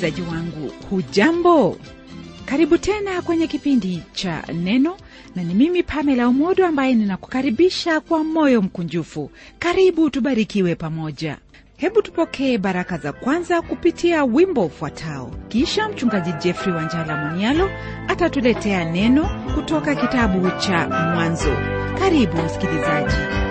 msikilizaji wangu hujambo karibu tena kwenye kipindi cha neno na ni mimi pamela umodo ambaye ninakukaribisha kwa moyo mkunjufu karibu tubarikiwe pamoja hebu tupokee baraka za kwanza kupitia wimbo ufuatao kisha mchungaji jeffrey wanjala monialo atatuletea neno kutoka kitabu cha mwanzo karibu msikilizaji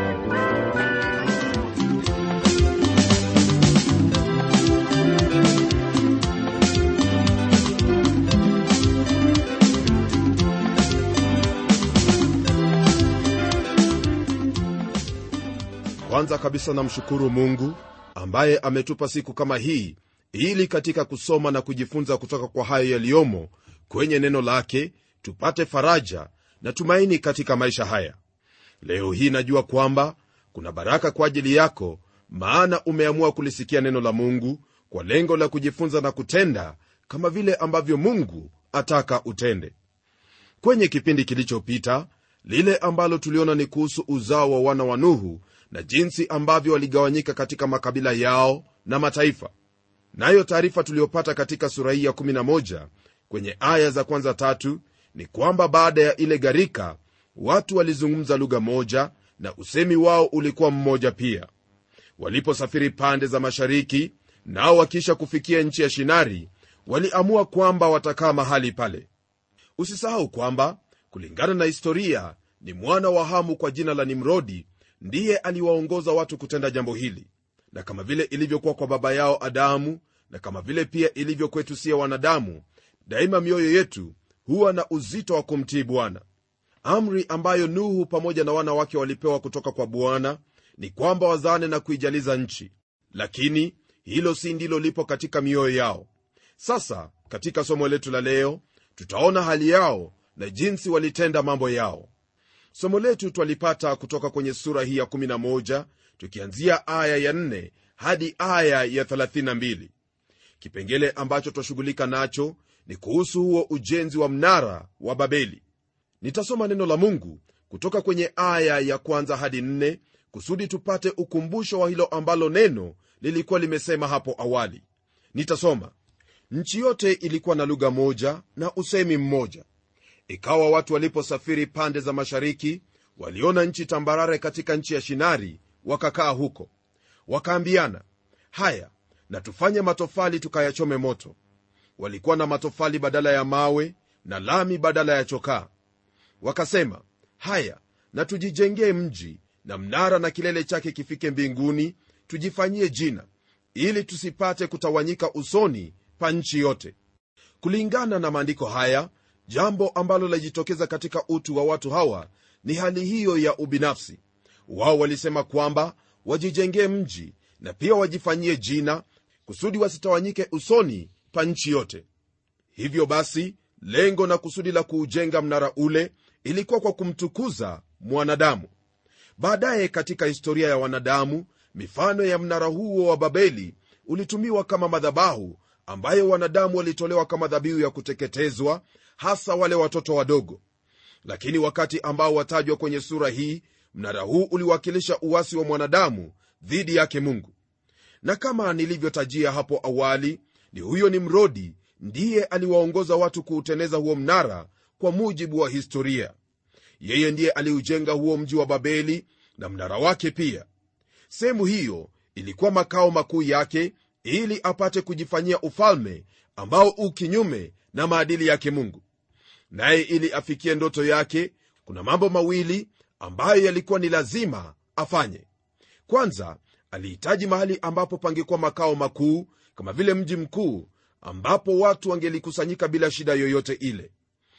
kwanza kabisa namshukuru mungu ambaye ametupa siku kama hii ili katika kusoma na kujifunza kutoka kwa hayo yaliyomo kwenye neno lake tupate faraja na tumaini katika maisha haya leo hii najua kwamba kuna baraka kwa ajili yako maana umeamua kulisikia neno la mungu kwa lengo la kujifunza na kutenda kama vile ambavyo mungu ataka utende kwenye kipindi kilichopita lile ambalo tuliona ni kuhusu uzao wa wana wa nuhu na jinsi ambavyo waligawanyika katika makabila yao na mataifa nayo taarifa tuliyopata katika sura hii ya 11 kwenye aya za kwanza tatu ni kwamba baada ya ile gharika watu walizungumza lugha moja na usemi wao ulikuwa mmoja pia waliposafiri pande za mashariki nao wakiisha kufikia nchi ya shinari waliamua kwamba watakaa mahali pale usisahau kwamba kulingana na historia ni mwana wa hamu kwa jina la nimrodi ndiye aliwaongoza watu kutenda jambo hili na kama vile ilivyokuwa kwa baba yao adamu na kama vile pia ilivyo kwetu siya wanadamu daima mioyo yetu huwa na uzito wa kumtii bwana amri ambayo nuhu pamoja na wana wake walipewa kutoka kwa bwana ni kwamba wazaane na kuijaliza nchi lakini hilo si ndilo lipo katika mioyo yao sasa katika somo letu la leo tutaona hali yao na jinsi walitenda mambo yao somo letu twalipata kutoka kwenye sura hii ya 11 tukianzia aya ya 4 hadi aya ya 32 kipengele ambacho twashughulika nacho ni kuhusu huo ujenzi wa mnara wa babeli nitasoma neno la mungu kutoka kwenye aya ya kwanza hadi 4 kusudi tupate ukumbusho wa hilo ambalo neno lilikuwa limesema hapo awali nitasoma nchi yote ilikuwa na lugha moja na usemi mmoja ikawa watu waliposafiri pande za mashariki waliona nchi tambarare katika nchi ya shinari wakakaa huko wakaambiana haya na tufanye matofali tukayachome moto walikuwa na matofali badala ya mawe na lami badala ya chokaa wakasema haya na tujijengee mji na mnara na kilele chake kifike mbinguni tujifanyie jina ili tusipate kutawanyika usoni pa nchi yote kulingana na maandiko haya jambo ambalo lajitokeza katika utu wa watu hawa ni hali hiyo ya ubinafsi wao walisema kwamba wajijengee mji na pia wajifanyie jina kusudi wasitawanyike usoni pa nchi yote hivyo basi lengo na kusudi la kuujenga mnara ule ilikuwa kwa kumtukuza mwanadamu baadaye katika historia ya wanadamu mifano ya mnara huo wa babeli ulitumiwa kama madhabahu ambayo wanadamu walitolewa kama dhabihu ya kuteketezwa hasa wale watoto wadogo lakini wakati ambao watajwa kwenye sura hii mnara huu uliwakilisha uwasi wa mwanadamu dhidi yake mungu na kama nilivyotajia hapo awali ni huyo ni mrodi ndiye aliwaongoza watu kuuteneza huo mnara kwa mujibu wa historia yeye ndiye aliujenga huo mji wa babeli na mnara wake pia sehemu hiyo ilikuwa makao makuu yake ili apate kujifanyia ufalme ambao u kinyume na maadili yake mungu naye ili afikie ndoto yake kuna mambo mawili ambayo yalikuwa ni lazima afanye kwanza alihitaji mahali ambapo pangekuwa makao makuu kama vile mji mkuu ambapo watu wangelikusanyika bila shida yoyote ile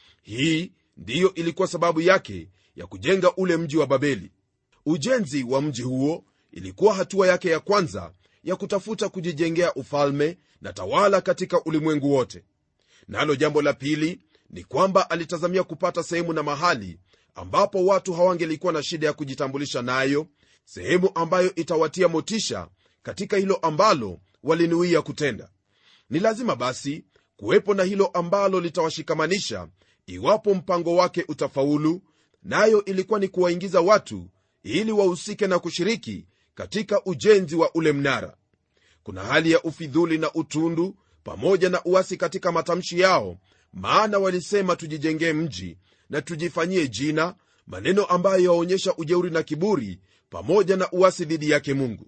hii ndiyo ilikuwa sababu yake ya kujenga ule mji wa babeli ujenzi wa mji huo ilikuwa hatua yake ya kwanza ya kutafuta kujijengea ufalme na tawala katika ulimwengu wote nalo jambo la pili ni kwamba alitazamia kupata sehemu na mahali ambapo watu hawangelikuwa na shida ya kujitambulisha nayo sehemu ambayo itawatia motisha katika hilo ambalo walinuia kutenda ni lazima basi kuwepo na hilo ambalo litawashikamanisha iwapo mpango wake utafaulu nayo ilikuwa ni kuwaingiza watu ili wahusike na kushiriki katika ujenzi wa ule mnara kuna hali ya ufidhuli na utundu pamoja na uasi katika matamshi yao maana walisema tujijengee mji na tujifanyie jina maneno ambayo yaonyesha ujeuri na kiburi pamoja na uasi dhidi yake mungu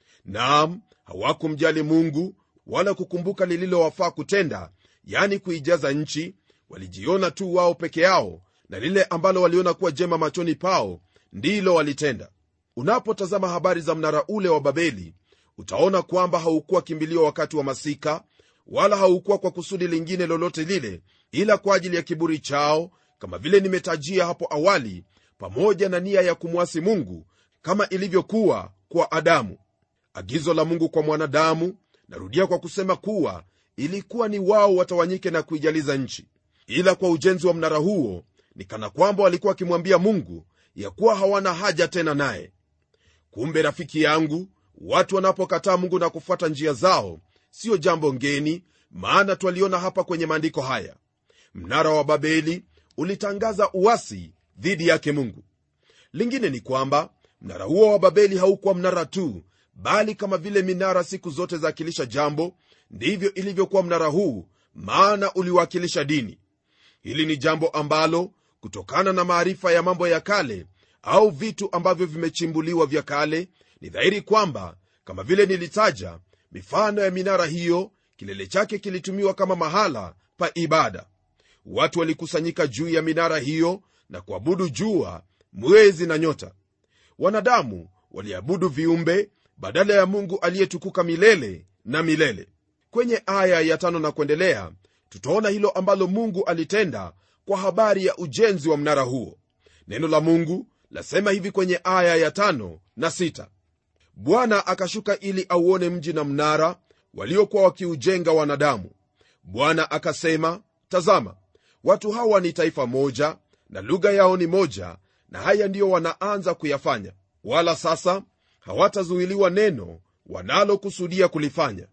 naam hawakumjali mungu wala kukumbuka lililowafaa kutenda yani kuijaza nchi walijiona tu wao peke yao na lile ambalo waliona kuwa jema machoni pao ndilo walitenda unapotazama habari za mnara ule wa babeli utaona kwamba haukuwa kimbilio wakati wa masika wala haukuwa kwa kusudi lingine lolote lile ila kwa ajili ya kiburi chao kama vile nimetajia hapo awali pamoja na nia ya kumwasi mungu kama ilivyokuwa kwa adamu agizo la mungu kwa mwanadamu narudia kwa kusema kuwa ilikuwa ni wao watawanyike na kuijaliza nchi ila kwa ujenzi wa mnara huo ni kana kwamba walikuwa wakimwambia mungu ya kuwa hawana haja tena naye kumbe rafiki yangu watu wanapokataa mungu na kufuata njia zao siyo jambo ngeni maana twaliona hapa kwenye maandiko haya mnara wa babeli ulitangaza uasi dhidi yake mungu lingine ni kwamba mnara huo wa babeli haukuwa mnara tu bali kama vile minara siku zote zaakilisha jambo ndivyo ilivyokuwa mnara huu maana uliwakilisha dini hili ni jambo ambalo kutokana na maarifa ya mambo ya kale au vitu ambavyo vimechimbuliwa vya kale ni dhahiri kwamba kama vile nilitaja mifano ya minara hiyo kilele chake kilitumiwa kama mahala pa ibada watu walikusanyika juu ya minara hiyo na kuabudu jua mwezi na nyota wanadamu waliabudu viumbe badala ya mungu aliyetukuka milele na milele kwenye aya ya tano na kuendelea tutaona hilo ambalo mungu alitenda kwa habari ya ujenzi wa mnara huo neno la mungu lasema hivi kwenye aya ya tano na sita bwana akashuka ili auone mji na mnara waliokuwa wakiujenga wanadamu bwana akasema tazama watu hawa ni taifa moja na lugha yao ni moja na haya ndiyo wanaanza kuyafanya wala sasa hawatazuiliwa neno wanalokusudia kulifanya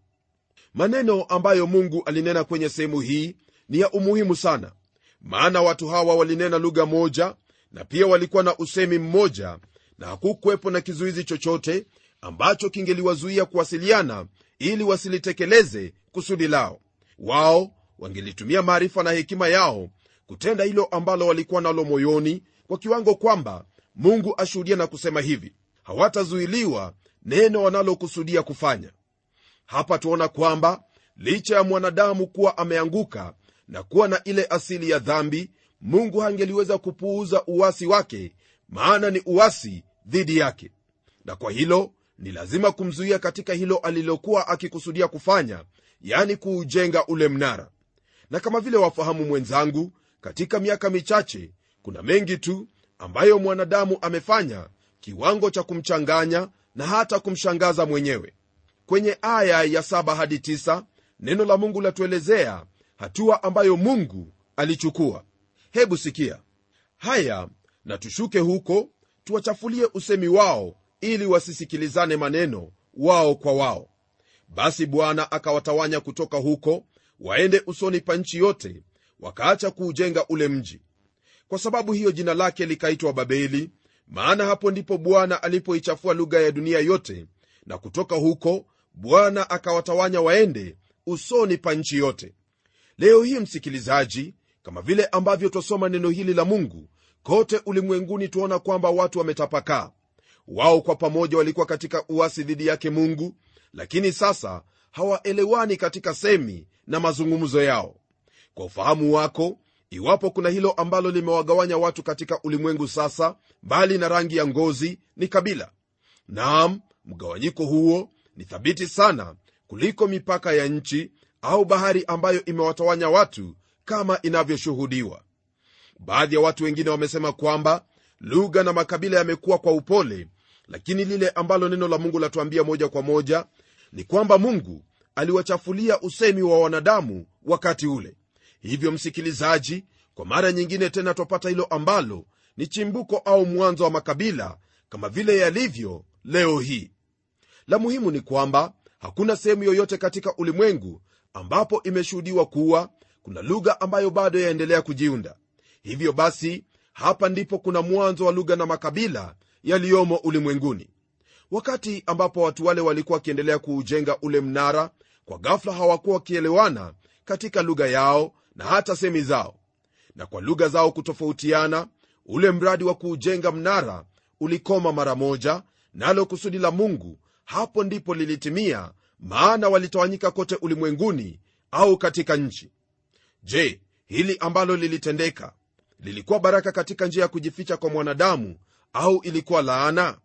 maneno ambayo mungu alinena kwenye sehemu hii ni ya umuhimu sana maana watu hawa walinena lugha moja na pia walikuwa na usemi mmoja na hakukuwepo na kizuizi chochote ambacho kingeliwazuia kuwasiliana ili wasilitekeleze kusudi lao wao wangelitumia maarifa na hekima yao kutenda hilo ambalo walikuwa nalo moyoni kwa kiwango kwamba mungu ashuhudia na kusema hivi hawatazuiliwa neno wanalokusudia kufanya hapa tuona kwamba licha ya mwanadamu kuwa ameanguka na kuwa na ile asili ya dhambi mungu hangeliweza kupuuza uwasi wake maana ni uwasi dhidi yake na kwa hilo ni lazima kumzuia katika hilo alilokuwa akikusudia kufanya yani kuujenga ule mnara na kama vile wafahamu mwenzangu katika miaka michache kuna mengi tu ambayo mwanadamu amefanya kiwango cha kumchanganya na hata kumshangaza mwenyewe kwenye aya ya 7 hadi 9 neno la mungu latuelezea hatua ambayo mungu alichukua hebu sikia haya na tushuke huko tuwachafulie usemi wao ili wasisikilizane maneno wao kwa wao basi bwana akawatawanya kutoka huko waende usoni pa nchi yote wakaacha kuujenga ule mji kwa sababu hiyo jina lake likaitwa babeli maana hapo ndipo bwana alipoichafua lugha ya dunia yote na kutoka huko bwana akawatawanya waende usoni pa nchi yote leo hii msikilizaji kama vile ambavyo twasoma neno hili la mungu kote ulimwenguni tuona kwamba watu wametapakaa wao kwa pamoja walikuwa katika uasi dhidi yake mungu lakini sasa hawaelewani katika semi na mazungumzo yao kwa ufahamu wako iwapo kuna hilo ambalo limewagawanya watu katika ulimwengu sasa mbali na rangi ya ngozi ni kabila naam mgawanyiko huo ni thabiti sana kuliko mipaka ya nchi au bahari ambayo imewatawanya watu kama inavyoshuhudiwa baadhi ya watu wengine wamesema kwamba lugha na makabila yamekuwa kwa upole lakini lile ambalo neno la mungu latuambia moja kwa moja ni kwamba mungu aliwachafulia usemi wa wanadamu wakati ule hivyo msikilizaji kwa mara nyingine tena twapata hilo ambalo ni chimbuko au mwanzo wa makabila kama vile yalivyo leo hii la muhimu ni kwamba hakuna sehemu yoyote katika ulimwengu ambapo imeshuhudiwa kuwa kuna lugha ambayo bado yaendelea kujiunda hivyo basi hapa ndipo kuna mwanzo wa lugha na makabila yaliyomo ulimwenguni wakati ambapo watu wale walikuwa wakiendelea kuujenga ule mnara kwa ghafla hawakuwa wakielewana katika lugha yao na hata semi zao na kwa lugha zao kutofautiana ule mradi wa kuujenga mnara ulikoma mara moja nalo kusudi la mungu hapo ndipo lilitimia maana walitawanyika kote ulimwenguni au katika nchi je hili ambalo lilitendeka lilikuwa baraka katika njia ya kujificha kwa mwanadamu au ilikuwa laana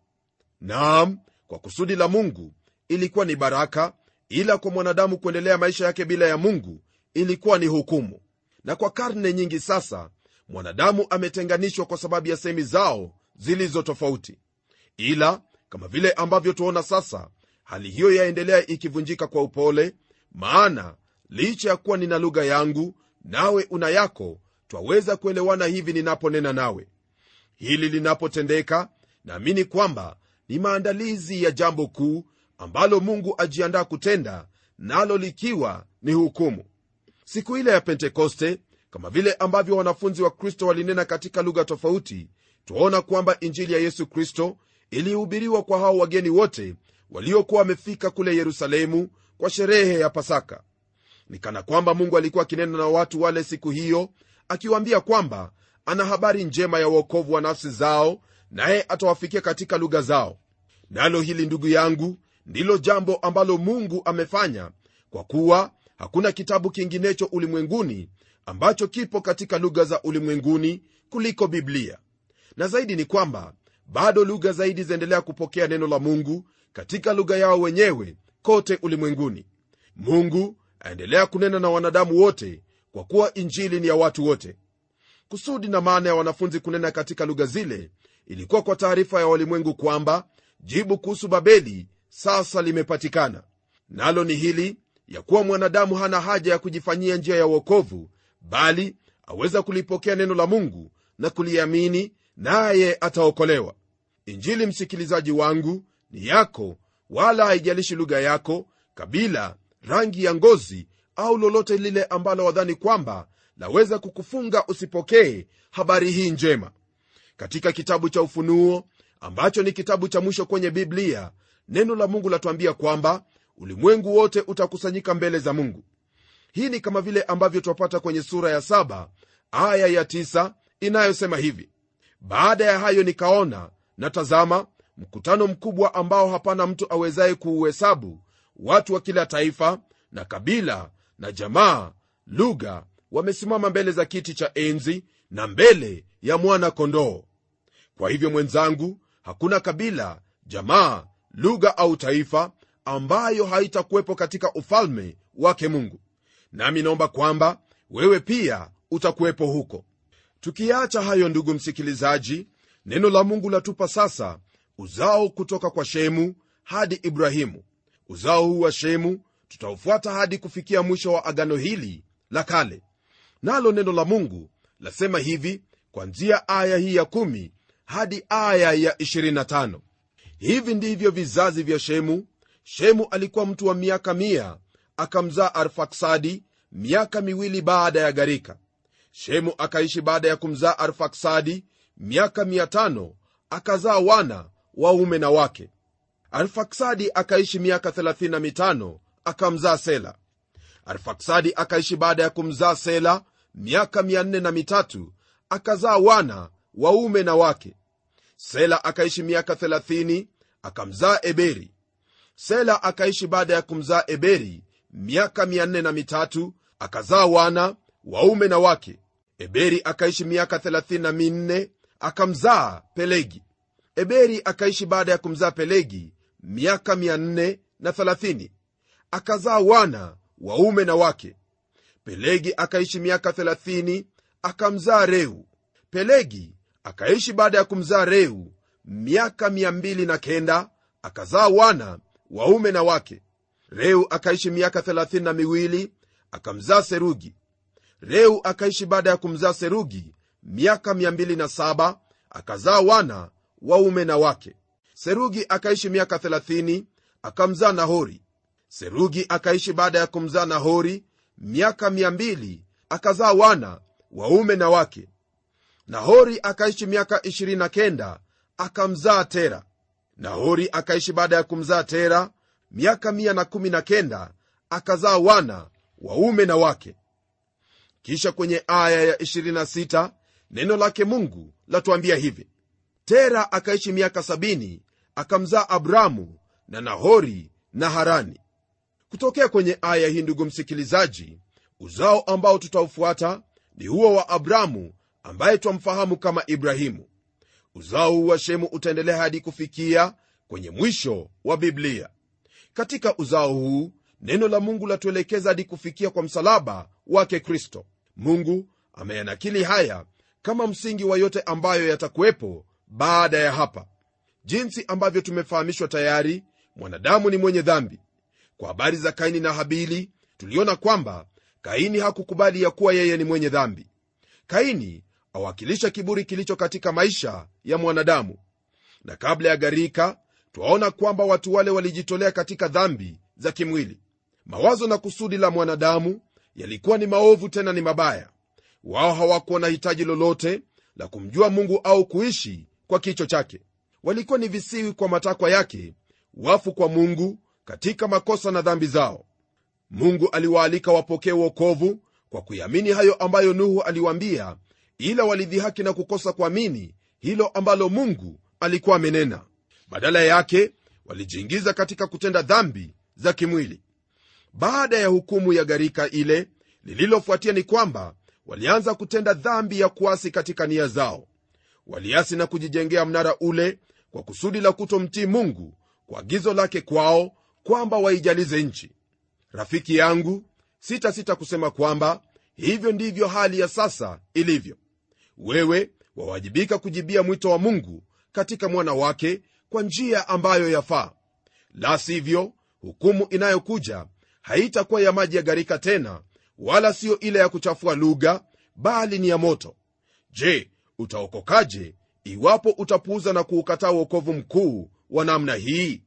naam kwa kusudi la mungu ilikuwa ni baraka ila kwa mwanadamu kuendelea maisha yake bila ya mungu ilikuwa ni hukumu na kwa karne nyingi sasa mwanadamu ametenganishwa kwa sababu ya sehemi zao zilizo tofauti ila kama vile ambavyo tuona sasa hali hiyo yaendelea ikivunjika kwa upole maana licha ya kuwa nina lugha yangu nawe una yako twaweza kuelewana hivi ninaponena nawe hili linapotendeka naamini kwamba ni maandalizi ya jambo kuu ambalo mungu ajiandaa kutenda nalo likiwa ni hukumu siku ile ya pentekoste kama vile ambavyo wanafunzi wa kristo walinena katika lugha tofauti twaona kwamba injili ya yesu kristo ilihubiriwa kwa hao wageni wote waliokuwa wamefika kule yerusalemu kwa sherehe ya pasaka ni kana kwamba mungu alikuwa akinena na watu wale siku hiyo akiwaambia kwamba ana habari njema ya uokovu wa nafsi zao naye atawafikia katika lugha zao nalo hili ndugu yangu ndilo jambo ambalo mungu amefanya kwa kuwa hakuna kitabu kinginecho ulimwenguni ambacho kipo katika lugha za ulimwenguni kuliko biblia na zaidi ni kwamba bado lugha zaidi zaendelea kupokea neno la mungu katika lugha yao wenyewe kote ulimwenguni mungu aendelea kunena na wanadamu wote kwa kuwa injili ni ya watu wote kusudi na maana ya wanafunzi kunena katika lugha zile ilikuwa kwa taarifa ya walimwengu kwamba jibu kuhusu babeli sasa limepatikana nalo ni hili ya kuwa mwanadamu hana haja ya kujifanyia njia ya uokovu bali aweza kulipokea neno la mungu na kuliamini naye ataokolewa injili msikilizaji wangu ni yako wala haijalishi lugha yako kabila rangi ya ngozi au lolote lile ambalo wadhani kwamba laweza kukufunga usipokee habari hii njema katika kitabu cha ufunuo ambacho ni kitabu cha mwisho kwenye biblia neno la mungu latuambia kwamba ulimwengu wote utakusanyika mbele za mungu hii ni kama vile ambavyo twapata kwenye sura ya saba aya ya tisa inayosema hivi baada ya hayo nikaona na tazama mkutano mkubwa ambao hapana mtu awezaye kuuhesabu watu wa kila taifa na kabila na jamaa lugha wamesimama mbele za kiti cha enzi na mbele ya mwana kondoo kwa hivyo mwenzangu hakuna kabila jamaa lugha au taifa ambayo haitakuwepo katika ufalme wake mungu nami naomba kwamba wewe pia utakuwepo huko tukiacha hayo ndugu msikilizaji neno la mungu latupa sasa uzao kutoka kwa shemu hadi ibrahimu uzao huu wa shemu tutaufuata hadi kufikia mwisho wa agano hili la kale nalo neno la mungu lasema hivi kwanzia aya hii ya 1 hadi aya ya 25 hivi ndivyo vizazi vya shemu shemu alikuwa mtu wa miaka mia akamzaa arfaksadi miaka miwili baada ya gharika shemu akaishi baada ya kumzaa arfaksadi miaka mia tano akazaa wana waume na wake arfaksadi akaishi miaka 35 akamzaa sela arfaksadi akaishi baada ya kumzaa sela miaka 403 akazaa wana waume na wake sela akaishi miaka 30 akamzaa eberi sela akaishi baada ya kumzaa eberi miaka 403 akazaa wana waume na wake eberi akaishi miaka 34 akamzaa pelegi eberi akaishi baada ya kumzaa pelegi miaka 430 akazaa wana waume na wake pelegi akaishi miaka 30 akamzaa reu pelegi akaishi baada ya kumzaa reu miaka 209 akazaa wana waume na wake reu akaishi miaka 32 akamzaa serugi reu akaishi baada ya kumzaa serugi miaka 207 akazaa wana waume na wake serugi akaishi miaka 30 akamzaa nahori serugi akaishi baada ya kumzaa nahori miaka 200 akazaa wana waume na wake nahori akaishi miaka 29 akamzaa tera nahori akaishi baada ya kumzaa tera miaka 119 akazaa wana waume na wake kisha kwenye aya ya 26 neno lake mungu latuambia hivi tera akaishi miaka 70 akamzaa abramu na nahori na harani kutokea kwenye aya hii ndugu msikilizaji uzao ambao tutaufuata ni huo wa abramu ambaye twamfahamu kama ibrahimu uzao huu wa shemu utaendelea hadi kufikia kwenye mwisho wa biblia katika uzao huu neno la mungu latuelekeza hadi kufikia kwa msalaba wake kristo mungu ameyanakili haya kama msingi wa yote ambayo yatakuwepo baada ya hapa jinsi ambavyo tumefahamishwa tayari mwanadamu ni mwenye dhambi kwa habari za kaini na habili tuliona kwamba kaini hakukubali ya kuwa yeye ni mwenye dhambi kaini awakilisha kiburi kilicho katika maisha ya mwanadamu na kabla ya gharika twaona kwamba watu wale walijitolea katika dhambi za kimwili mawazo na kusudi la mwanadamu yalikuwa ni maovu tena ni mabaya wao hawakuwa na hitaji lolote la kumjua mungu au kuishi kwa kicho chake walikuwa ni visiwi kwa matakwa yake wafu kwa mungu katika makosa na dhambi zao mungu aliwaalika wapokee uokovu kwa kuiamini hayo ambayo nuhu aliwaambia ila walidhihaki na kukosa kuamini hilo ambalo mungu alikuwa amenena badala yake walijiingiza katika kutenda dhambi za kimwili baada ya hukumu ya gharika ile lililofuatia ni kwamba walianza kutenda dhambi ya kuasi katika nia zao waliasi na kujijengea mnara ule kwa kusudi la kutomtii mungu kwa agizo lake kwao kwamba waijalize nchi rafiki yangu sitasita sita kusema kwamba hivyo ndivyo hali ya sasa ilivyo wewe wawajibika kujibia mwito wa mungu katika mwana wake kwa njia ambayo yafaa la sivyo hukumu inayokuja haitakuwa ya maji ya gharika tena wala siyo ile ya kuchafua lugha bali ni ya moto je utaokokaje iwapo utapuuza na kuukataa uokovu mkuu wa namna hii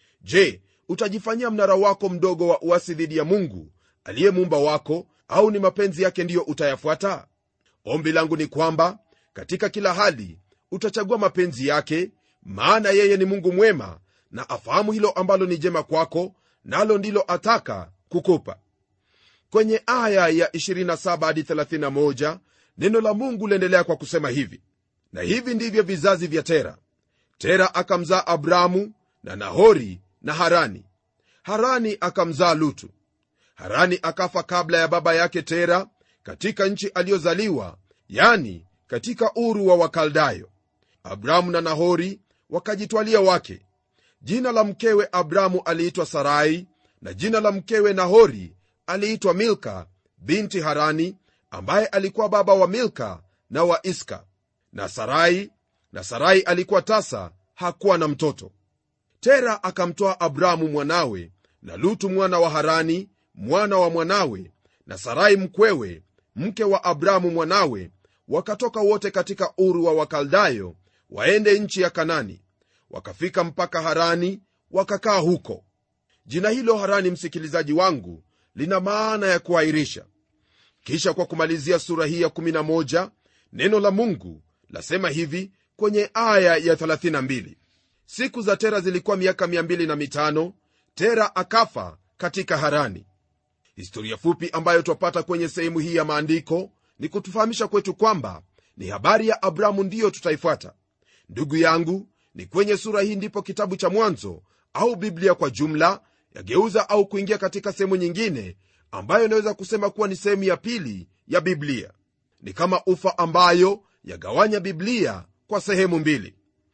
je utajifanyia mnara wako mdogo wa uasi dhidi ya mungu aliye muumba wako au ni mapenzi yake ndiyo utayafuata ombi langu ni kwamba katika kila hali utachagua mapenzi yake maana yeye ni mungu mwema na afahamu hilo ambalo ni jema kwako nalo ndilo ataka kukupa kwenye aya ya 27 hadi 31 neno la mungu liendelea kwa kusema hivi na hivi ndivyo vizazi vya tera tera akamzaa abramu na nahori na harani harani akamzaa lutu harani akafa kabla ya baba yake tera katika nchi aliyozaliwa yani katika uru wa wakaldayo abramu na nahori wakajitwalia wake jina la mkewe abramu aliitwa sarai na jina la mkewe nahori aliitwa milka binti harani ambaye alikuwa baba wa milka na wa iska na sarai na sarai alikuwa tasa hakuwa na mtoto tera akamtoa abramu mwanawe na lutu mwana wa harani mwana wa mwanawe na sarai mkwewe mke wa abramu mwanawe wakatoka wote katika uru wa wakaldayo waende nchi ya kanani wakafika mpaka harani wakakaa huko jina hilo harani msikilizaji wangu lina maana ya kuahirisha kisha kwa kumalizia sura hii ya 11 neno la mungu lasema hivi kwenye aya ya 32 siku za tera zilikuwa miaka 25 tera akafa katika harani historia fupi ambayo twapata kwenye sehemu hii ya maandiko ni kutufahamisha kwetu kwamba ni habari ya abramu ndiyo tutaifuata ndugu yangu ni kwenye sura hii ndipo kitabu cha mwanzo au biblia kwa jumla yageuza au kuingia katika sehemu nyingine ambayo inaweza kusema kuwa ni sehemu ya pili ya biblia ni kama ufa ambayo yagawanya biblia kwa sehemu mbili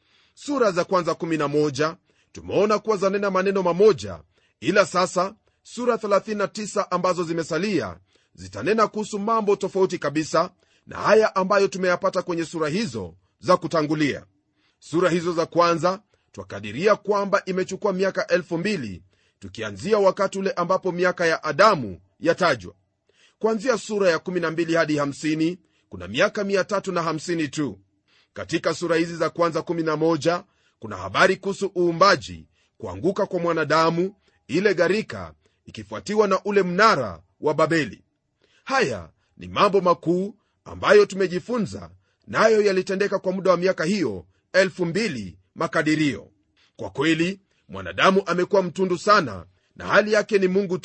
sura za kwanza 11 tumeona kuwa zanena maneno mamoja ila sasa sura 39 ambazo zimesalia zitanena kuhusu mambo tofauti kabisa na haya ambayo tumeyapata kwenye sura hizo za kutangulia sura hizo za kwanza twakadiria kwamba imechukua miaka 2000 tukianzia wakati ule ambapo miaka ya adamu yatajwa kuanzia sura ya 12 hadi 50 kuna miaka 350 tu katika sura hizi za kwanza 11 kuna habari kuhusu uumbaji kuanguka kwa mwanadamu ile gharika ikifuatiwa na ule mnara wa babeli haya ni mambo makuu ambayo tumejifunza nayo na yalitendeka kwa muda wa miaka hiyo 2000 makadirio kwa kweli mwanadamu amekuwa mtundu sana na hali yake ni mungu tu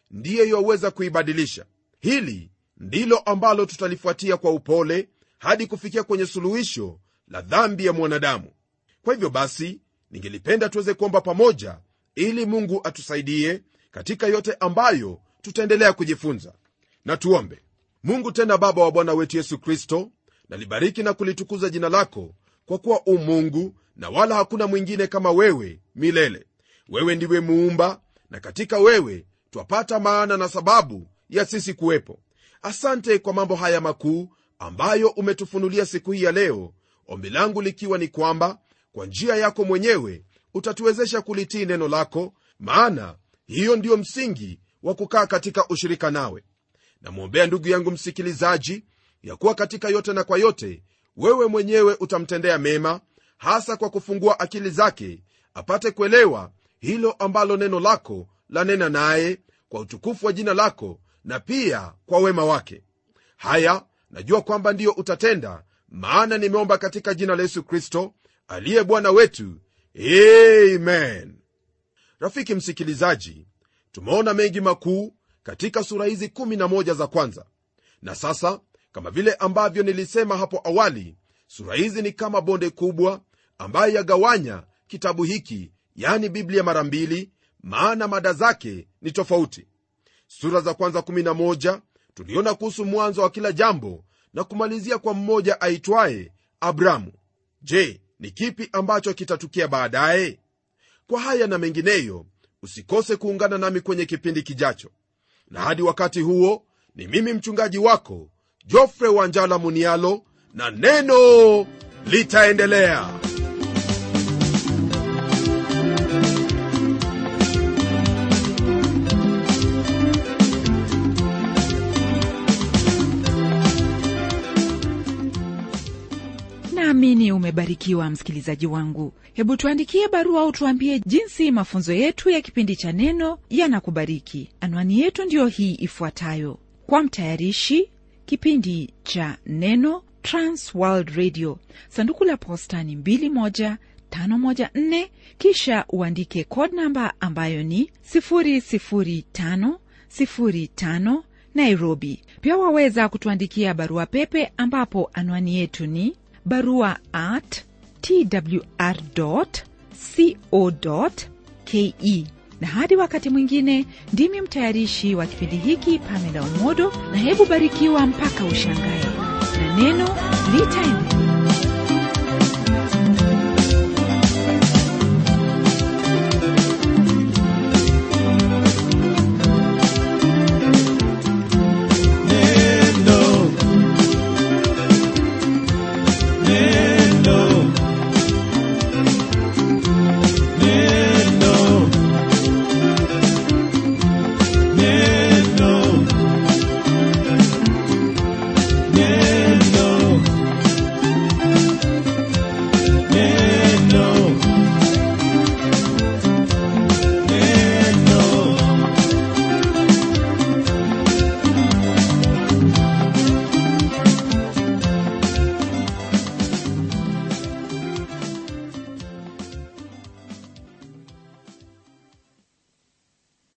ndiye yaweza kuibadilisha hili ndilo ambalo tutalifuatia kwa upole hadi kufikia kwenye suluhisho la dhambi ya mwanadamu kwa hivyo basi ningelipenda tuweze kuomba pamoja ili mungu atusaidie katika yote ambayo tutaendelea kujifunza na tuombe mungu tena baba wa bwana wetu yesu kristo nalibariki na kulitukuza jina lako kwa kuwa u mungu na wala hakuna mwingine kama wewe milele wewe ndiwe muumba na katika wewe twapata maana na sababu ya sisi kuwepo asante kwa mambo haya makuu ambayo umetufunulia siku hii ya leo ombi langu likiwa ni kwamba kwa njia yako mwenyewe utatuwezesha kulitii neno lako maana hiyo ndiyo msingi wa kukaa katika ushirika nawe namwombea ndugu yangu msikilizaji ya kuwa katika yote na kwa yote wewe mwenyewe utamtendea mema hasa kwa kufungua akili zake apate kuelewa hilo ambalo neno lako lanena naye kwa utukufu wa jina lako na pia kwa wema wake haya najua kwamba ndiyo utatenda maana nimeomba katika jina la yesu kristo aliye bwana wetu amen rafiki msikilizaji tumeona mengi makuu katika sura hizi 11 za kwanza na sasa kama vile ambavyo nilisema hapo awali sura hizi ni kama bonde kubwa ambayo yagawanya kitabu hiki yani biblia mara mbili maana mada zake ni tofauti sura za kwanza 11 tuliona kuhusu mwanzo wa kila jambo na kumalizia kwa mmoja aitwaye abramu je ni kipi ambacho kitatukia baadaye kwa haya na mengineyo usikose kuungana nami kwenye kipindi kijacho na hadi wakati huo ni mimi mchungaji wako jofre wanjala munialo na neno litaendelea naamini umebarikiwa msikilizaji wangu hebu tuandikie barua au tuambie jinsi mafunzo yetu ya kipindi cha neno yanakubariki anwani yetu ndiyo hii ifuatayo kwa mtayarishi kipindi cha neno transworld radio sanduku la posta ni 21514 kisha uandike code namba ambayo ni 00505 nairobi pia waweza kutuandikia barua pepe ambapo anwani yetu ni barua at twr co ke na hadi wakati mwingine ndimi mtayarishi wa kipindi hiki pamela umodo na hebu barikiwa mpaka ushangae na neno litaendelea